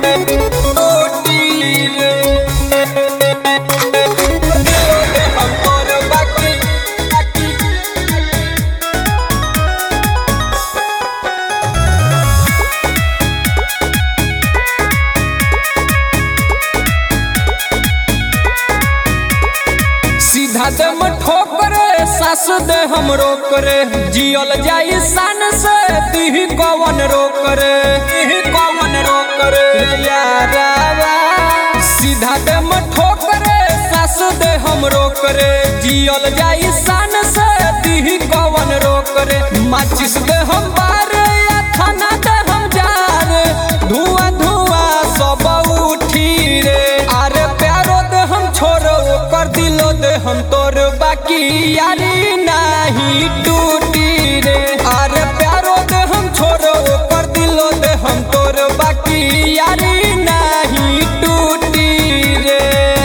सीधा दम ठोकरे सास दे हम रोकरे जियल जाई सन से तिही कवन रोकरे तिही कवन रोकरे यारावा सीधा दम ठोकरे सास दे हम रोकरे जियल जाई सन से तिही कवन रोकरे माचिस दे हम बारे या थाना दे हम जारे धुआं धुआं सब उठी रे अरे प्यारो दे हम छोरो कर दिलो दे हम तोर बाकी यारी नहीं टूटी रे अरे प्यारो दे हम छोरो कर दिलो दे हम तोर बाकी यारी नहीं टूटी रे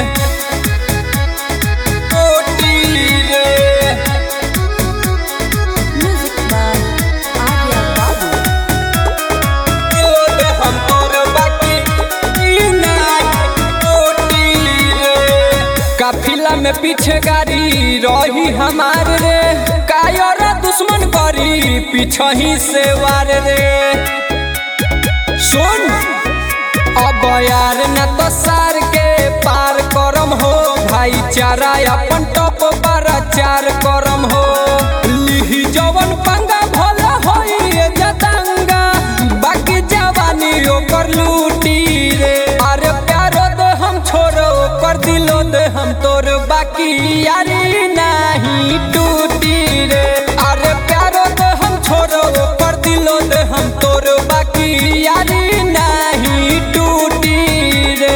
टूटी रे Music by Arya Babu. दिलो दे हम तोर बाकी नहीं टूटी रे काफिला में पीछे गाड़ी रही हमार रे कायर दुश्मन करी पीछे ही से वार रे सुन अब यार न तो सार के पार करम हो भाईचारा अपन टॉप पर चार करम हो लिही जवन पंगा भला होई ये जतंगा बाकी जवानी ओकर लूटी रे अरे प्यारो दे हम छोरो कर दिलो दे हम तोर बाकी यारी नहीं टूटी रे अरे प्यारो दे हम छोरो कर दिलो दे हम तोर बाकी यारी नहीं टूटी रे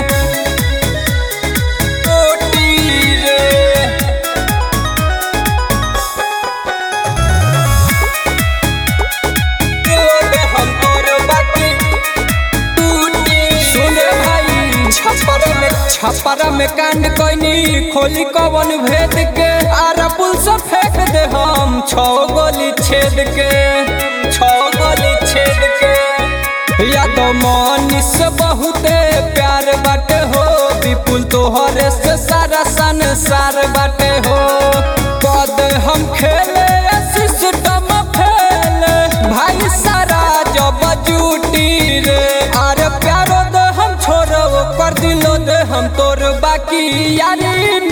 टूटी रे दिलो दे हम तोर बाकी टूटी सुन भाई छपरा में छपरा में कांड कोइनी खोली कवन भेद के आरा पुल से फेंक दे हम छो गोली छेद के छो गोली छेद के या तो मनीष बहुते प्यार बाटे हो विपुल तोहरे से सारा संसार बाटे हो पद हम खेले सिस्टम फेले भाई सारा जब जूटी रे अरे प्यारो दे हम छोरो कर दिलो दे हम तोर बाकी यारी